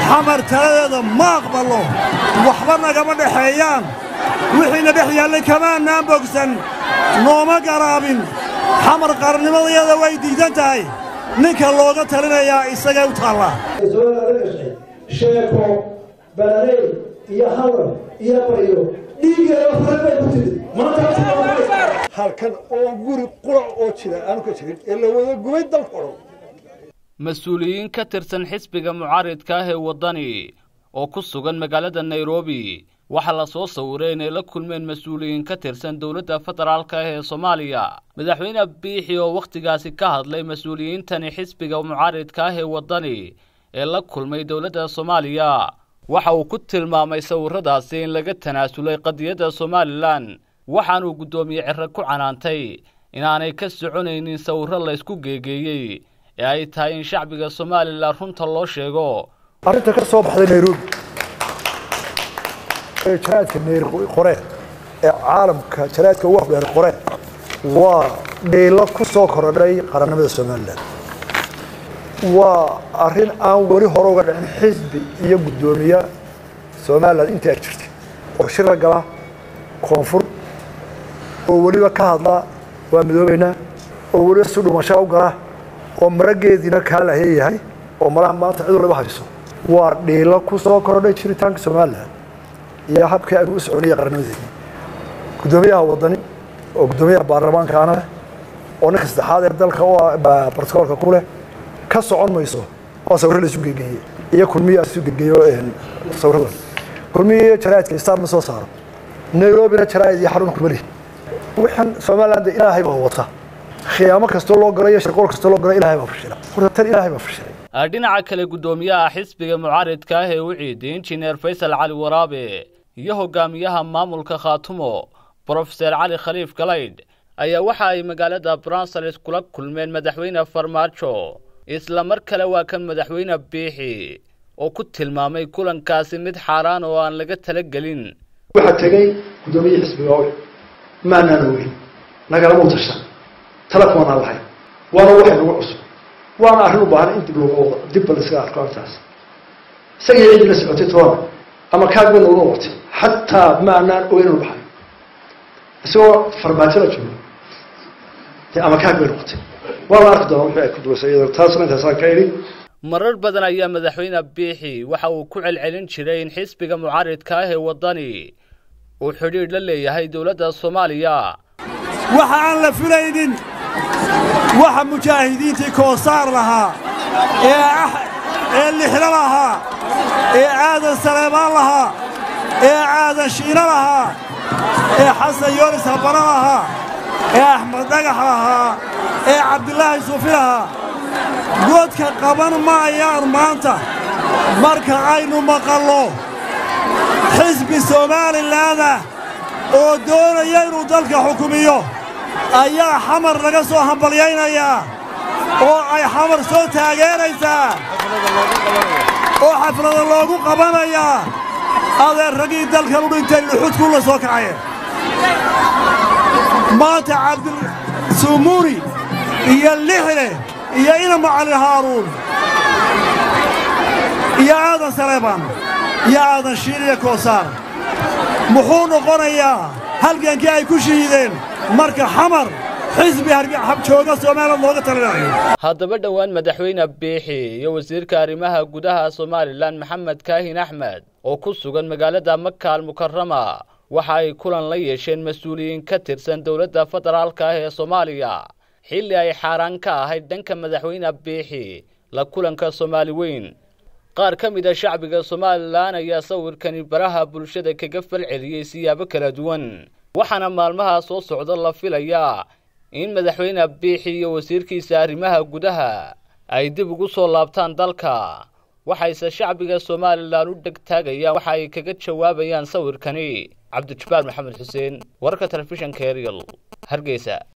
xamar taladeeda ma aqballo waxba nagama dhexeeyaan wixiina dhex yaallay kamaannaan bogsan nooma garaabin xamar qarannimadayada way diidan tahay ninka looga talinayaa isagay u taallaa sheeko balaley iyo hadal iyo baryo dhiigeeda farabay ku timid halkan oo guri qurac oo jira aanu ka jirin ee la wada gubay dalka o dhan mas-uuliyiin ka tirsan xisbiga mucaaridka ah ee waddani oo ku sugan magaalada nairobi waxaa la soo sawiray inay la kulmeen mas-uuliyiin ka tirsan dowladda federaalka ah ee soomaaliya madaxweyne biixi oo wakhtigaasi ka hadlay mas-uuliyiintani xisbiga mucaaridka ah ee waddani ee la kulmay dowladda soomaaliya waxa uu ku tilmaamay sawirradaasi in laga tanaasulay qadiyadda somalilan waxaanuu guddoomiye cire ku canaantay inaanay ka soconaynin sawirro laysku geegeeyey ee ay tahay in shacbiga somalilan runta loo sheego arrinta ka soo baxday nairobi ee jaraadka nayr qore ee caalamka jaraadka ugu afdheer qore waa dhiilo ku soo korodhay qarannimada somalilan waa arrin aan weli hore uga dhicin xisbi iyo guddoomiye somalilan intii ay jirtay oo shira gala koonfur oo weliba ka hadla waa midoobeynaa oo weliba si dhumasho u gala oo marageediina kaa laheeyahay oo malaha maanta cid waliba hayso waa dhiilo ku soo korodhay jiritaanka somalilan iyo habkii aynu u soconaya qarannimadeeni guddoomiyaha waddani oo guddoomiyaha baarlamaankaana leh oo ninka saddexaad ee dalka u bartokoolka ku leh ka socon mayso waa sawirro laisu gegeeye iyo kulmiya isu gegeeyo sawirradan kulmiya iyo jaraa'idka istaan ma soo saaro nairobina jaraa'id iyo xarun kulmali waxaan somaliland ilaahay baa wata khiyaamo kastoo loo galo iyo shirqool kastoo loo galo ilaahay baa fashila horta tan ilaahay baa fashilay dhinaca kale guddoomiyaha xisbiga mucaaridka ah ee u ciiday injineer faysal cali waraabe iyo hogaamiyaha maamulka khaatumo brofeser cali khaliif galaydh ayaa waxa ay magaalada brunsels kula kulmeen madaxweyne farmaajo isla mar kale waa kan madaxweyne biixi oo ku tilmaamay kulankaasi mid xaaraan oo aan laga talagelin waxaa tegey guddoomiye xisbiga owe maanaan ogeyn nagalama utashan telefoonaan lahayn waana waxay nagu cusub waana arrin u baahan in dib loogu wado dibba la iskaga arko arrintaas isagii ciddii la socotay toona ama kaagba nooga watay xataa maanaan ogeyn inu baxay isagoo farmaajo la joogo dee ama kaag bay noqotay waa la arki doonaa wixii ay ku duwaysay iyadoo taasna intaasaan ka idhi marar badan ayaa madaxweyne biixi waxa uu ku celcelin jiray in xisbiga mucaaridka ah ee waddani uu xidhiidh la leeyahay dowladda soomaaliya waxa aan la filaynin waxa mujaahidiintii koosaar lahaa ee lixlo lahaa ee aadan saleebaan lahaa ee aadan shiino lahaa ee xasan yoonis habano lahaa ee axmed dhagax lahaa ee cabdilaahi suufi lahaa godka qaban maayaan maanta marka aynu maqallo xisbi somaalilaanah oo doonaya inuu dalka xukumiyo ayaa xamar laga soo hambalyaynayaa oo ay xamar soo taageeraysaa oo xaflada loogu qabanayaa adeer raggii dalkan u dhintay luxudkuu la soo kacayeen maanta cabdisumuuri iyo lixle iyo ina macalin haaruun iyo aadan saleebaan iyo aadan shiin iyo koosaar muxuu noqonayaa halgankii ay ku shihiideen marka xamar xisbi jooga soomaaliyad looga talinayo haddaba dhowaan madaxweyne biixi iyo wasiirka arrimaha gudaha somalilan maxamed kaahin axmed oo ku sugan magaalada maka almukarama waxa ay kulan la yeesheen mas-uuliyiin ka tirsan dowladda federaalka ah ee soomaaliya xilli ay xaaraan ka ahayd dhanka madaxweyne biixi la kulanka soomaali weyn qaar ka mid a shacbiga somalilan ayaa sawirkani baraha bulshada kaga falceliyey siyaabo kala duwan waxaana maalmaha soo socda la filayaa in madaxweyne biixi iyo wasiirkiisa arrimaha gudaha ay dib ugu soo laabtaan dalka waxayse shacbiga somalilan u dhegtaagayaan waxa ay kaga jawaabayaan sawirkani cabdijabbaar maxamed xuseen wararka telefishanka eryal hargeysa